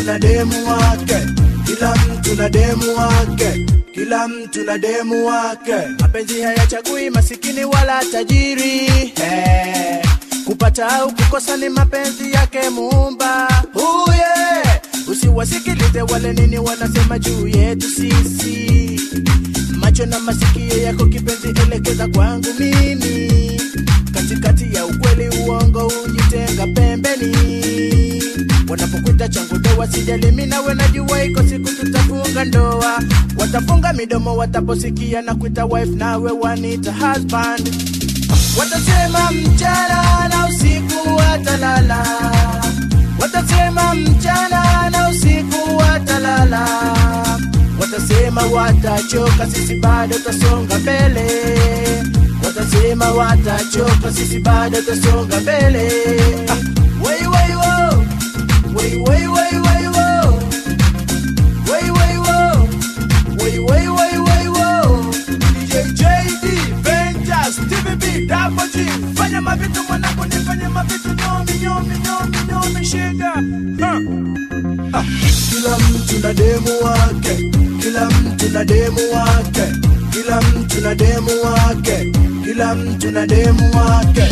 mtu na demu wake, kila mtu na demu wake, kila mtu na demu wake. Mapenzi hayachagui masikini wala tajiri eh. Kupata au kukosa ni mapenzi yake Muumba. Oh yeah. Usiwasikilize wale nini wanasema juu yetu sisi. Macho na masikio yako kipenzi, elekeza kwangu mimi, katikati ya ukweli uongo, ujitenga pembeni. Wanapokuita changu doa, sijali mimi nawe, najua iko siku tutafunga ndoa. Watafunga midomo wataposikia na kuita wife, nawe wanita husband. Watasema mchana na usiku watalala, watasema mchana na usiku watalala, watasema watachoka, sisi bado tasonga mbele, watasema watachoka, sisi bado tasonga mbele. Ah, wei, wei, wo. Wei, wei, wei, wei, wo. Wei, wei, wo. Wei, wei, wei, wei, wo. DJ JD, Ventus, TVB, Double G. Fanya mavitu mwanangu, nifanye mavitu nyomi, nyomi, nyomi, nyomi, shida. Huh. Ah, Kila mtu na demu wake, kila mtu na demu wake, kila mtu na demu wake, kila mtu na demu wake.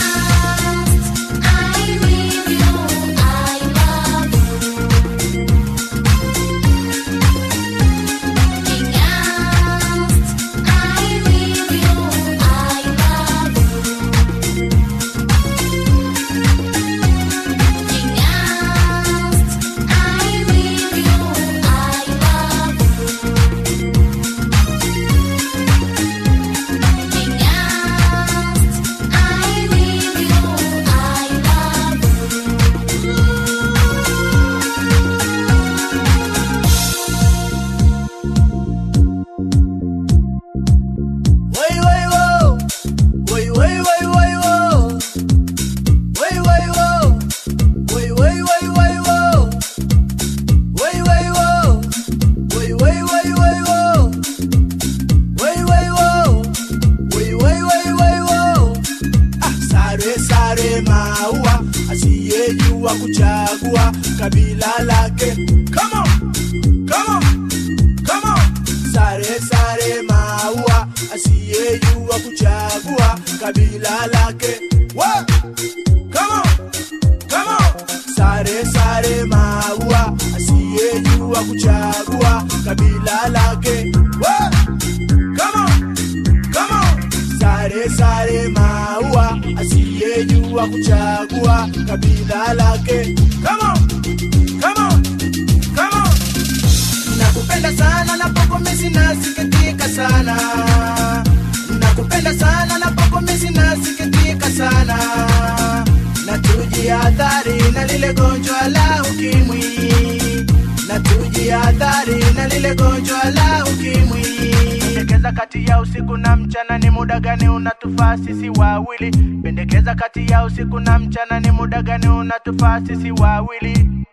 Wai, wai, wo. Wai, wai, wai, wai, wo. Wai, wai, wo. Wai, wai, wai, wai, wo. Wai, wai, wo. Wai, wai, wai, wai, wo. Wai, wai, wo. Wai, wai, wai, wai, wo. Ah, sare sare maua asiyejua kuchagua kabila lake. Come on, come on, come on. Sare sare maua asiyejua kuchagua kabila lake. Wa! Come on, come on. Sare sare maua asiyejua kuchagua kabila lake. Wa! Come on, come on. Sare sare maua asiyejua kuchagua kabila lake. Come on, come on, come on. Nakupenda sana na poko mimi nasikitika sana. Nakupenda sana na poko mimi nasikitika sana. Na tujihadhari na lile gonjwa la ukimwi. Na tujihadhari na lile gonjwa la ukimwi. Pendekeza kati ya usiku na mchana ni muda gani unatufaa sisi wawili? Pendekeza kati ya usiku na mchana ni muda gani unatufaa sisi wawili?